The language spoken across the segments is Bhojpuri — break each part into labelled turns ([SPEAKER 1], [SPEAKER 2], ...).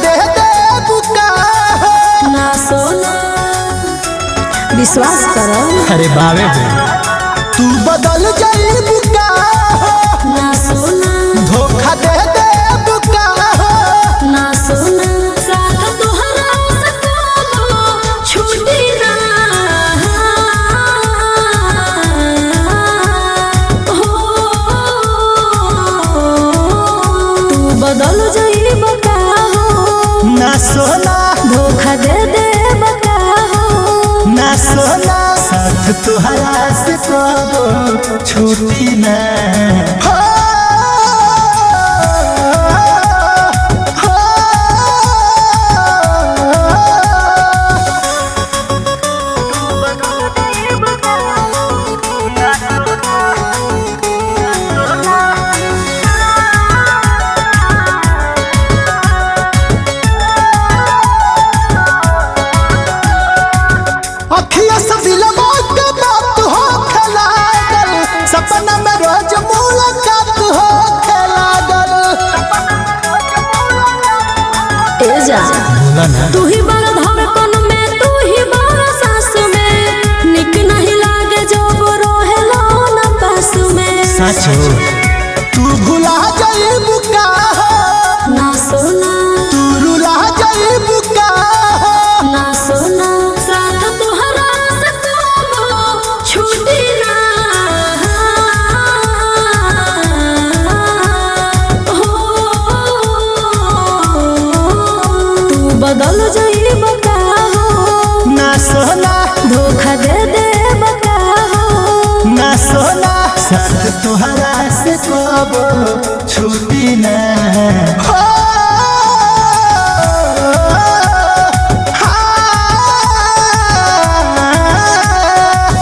[SPEAKER 1] दे दे बुका हो
[SPEAKER 2] ना सोना विश्वास करो
[SPEAKER 3] अरे बावे बे
[SPEAKER 1] तू बदल जाई बुका हो
[SPEAKER 2] ना सोना
[SPEAKER 1] धोखा दे दे बुका हो
[SPEAKER 2] ना सोना साथ तोहरा सताबो छूटी ना हो तू बदल जाई बका हो
[SPEAKER 1] ना सोना
[SPEAKER 2] धोखा दे दे बका हो
[SPEAKER 1] ना सोना साथ तुहरा से कबो छूटी ना हो, हो, अखिया से दिलवा के बात हो खलागल सपना में रोज मुलाकात हो खलागल
[SPEAKER 2] ए जा
[SPEAKER 3] बोला ना
[SPEAKER 2] तू ही बड़ा धड़कन में तू ही बड़ा सांस में निक नहीं लागे जब रोहेला ना पास में
[SPEAKER 3] सच हो
[SPEAKER 1] तू भुला जाई बुका हो
[SPEAKER 2] ना सोना
[SPEAKER 1] तू रुला जाई बुका हो
[SPEAKER 2] ना सोना साथ तोहरा सताबो छूटी ना हो तू बदल जाई बका हो
[SPEAKER 1] ना सोना
[SPEAKER 2] धोखा दे दे बका हो
[SPEAKER 1] ना सोना साथ तुहरा से कबो छूटी ना हो, हाँ।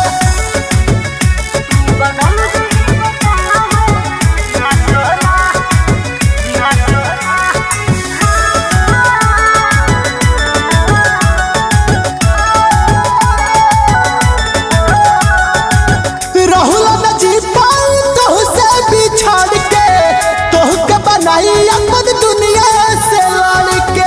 [SPEAKER 1] राहुल न जी पाई तोह से बिछड़ के तोह के बनाई अपन दुनिया से लड़ के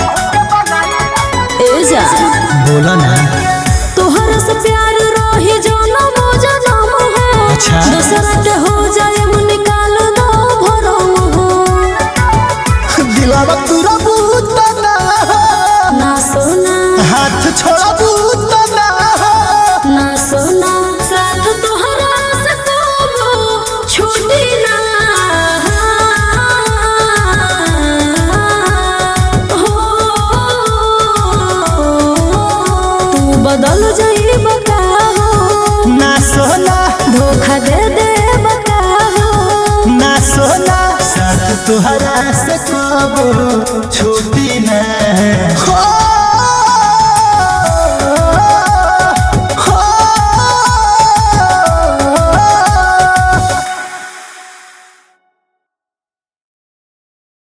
[SPEAKER 2] ए जा
[SPEAKER 3] बोला ना
[SPEAKER 2] तोहर से प्यार रही जनम जनम हो
[SPEAKER 3] अच्छा।
[SPEAKER 2] दूसरा के हो जाए मुन निकाल दो भरम हो
[SPEAKER 1] दिलावा तुरा बूत ना हो,
[SPEAKER 2] ना सोना
[SPEAKER 1] हाथ छोड़ा बूत ना हो,
[SPEAKER 2] ना सोना साथ तोहरा से कबो छूटी ना हो तू बदल जाई बका हो
[SPEAKER 1] ना सोना
[SPEAKER 2] धोखा दे दे बका हो
[SPEAKER 1] ना सोना साथ तुहरा से कबो छूटी